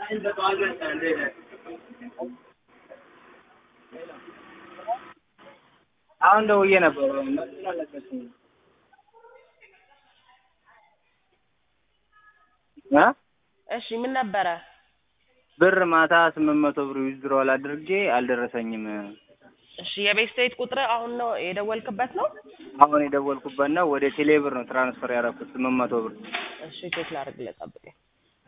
አሁን ደውዬ ነበር መልሱን አልነገርሽኝም እ እሺ ምን ነበረ? ብር ማታ ስምንት መቶ ብር ዊዝድሮዋል አድርጌ አልደረሰኝም። እሺ የቤት ስቴት ቁጥር አሁን ነው የደወልክበት ነው? አሁን የደወልኩበት ነው ወደ ቴሌ ብር ነው ትራንስፈር ያደረኩት ስምንት መቶ ብር። እሺ ቼክ ላድርግልህ ጠብቀኝ።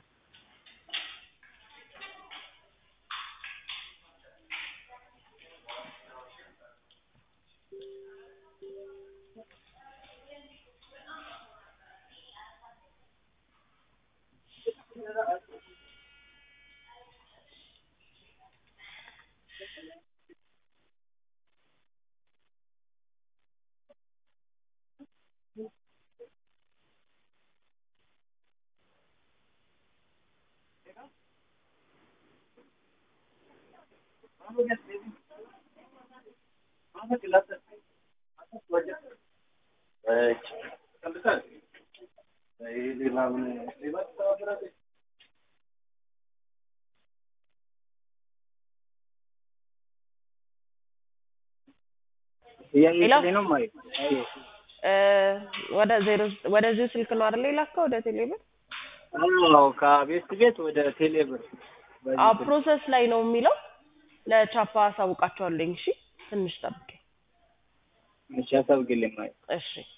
እያየሽልኝ ነው ማለት እ ወደ ዜሮ ወደዚሁ ስልክ ነው አይደል የላከው ወደ ቴሌብር? አዎ ከቤት ቤት ወደ ቴሌ ብር በዚህ አዎ ስልክ። ፕሮሰስ ላይ ነው የሚለው። ለቻፓ አሳውቃቸዋለኝ። እሺ ትንሽ ጠብቀኝ። እሺ አሳውቂልኝ ማለት እሺ